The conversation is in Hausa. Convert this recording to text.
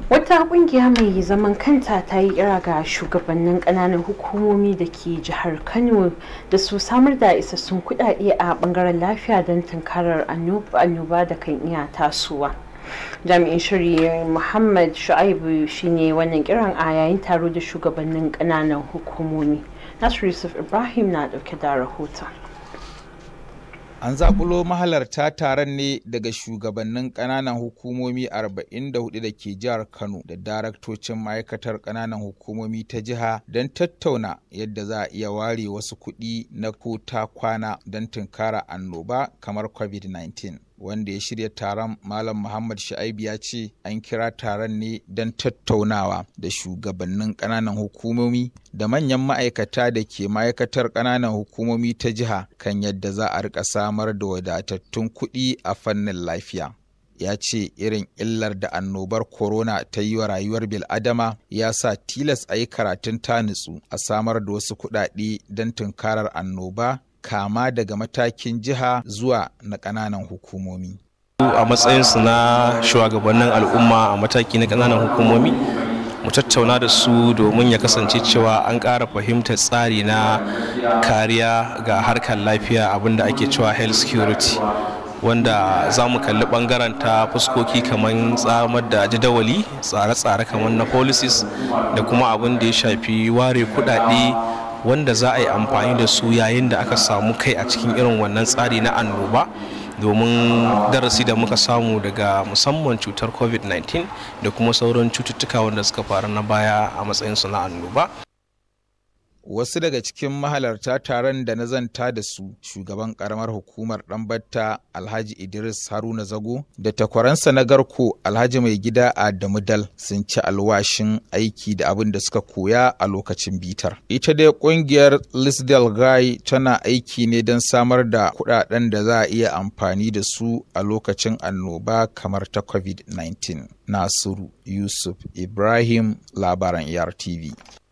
Wata kungiya mai zaman kanta ta yi kira ga shugabannin kananan hukumomi da ke jihar Kano da su samar da isassun kudade a bangaren lafiya don tunkarar annoba da kan iya tasowa. Jami'in shiri Muhammad Shu'aibu shine wannan kiran a yayin taro da shugabannin kananan hukumomi. Nasir Yusuf Ibrahim na dauke da rahoton. An zaƙulo mahalarta taron ne daga shugabannin ƙananan hukumomi 44 da ke jihar Kano da daraktocin ma'aikatar ƙananan hukumomi ta jiha don tattauna yadda za a iya ware wasu kuɗi na kota kwana don tunkara annoba kamar COVID-19. wanda ya shirya taron Malam Muhammad Sha'ibu ya ce an kira taron ne don tattaunawa da shugabannin ƙananan hukumomi da manyan ma'aikata da ke ma'aikatar ƙananan hukumomi ta jiha kan yadda za a rika samar da wadatattun kuɗi a fannin lafiya. ya ce irin illar da annobar corona ta yi wa rayuwar bil'adama ya sa tilas a yi karatun ta nutsu a samar da wasu kuɗaɗe don tunkarar annoba kama daga matakin jiha zuwa na ƙananan hukumomi. a matsayinsu na shugabannin al'umma a mataki na ƙananan hukumomi mu tattauna da su domin ya kasance cewa an ƙara fahimtar tsari na kariya ga harkar lafiya abinda ake cewa health security wanda za mu kalli bangaren ta fuskoki kamar tsamar da jadawali tsare-tsare kamar na policies da kuma abin da ya shafi ware kudade wanda za a yi amfani da su yayin da aka samu kai a cikin irin wannan tsari na annoba domin darasi da muka samu daga musamman cutar covid-19 da kuma sauran cututtuka wanda suka faru na baya a matsayinsu na annoba wasu daga cikin mahalarta taron da na zanta da su shugaban karamar hukumar ɗanbatta alhaji idris haruna zago da takwaransa na garko alhaji mai gida adamu dal sun ci alwashin aiki da abin da suka koya a lokacin bitar ita dai kungiyar lisdal guy tana aiki ne don samar da kudaden da za a iya amfani da su a lokacin annoba kamar ta covid-19 nasiru yusuf ibrahim labaran yartv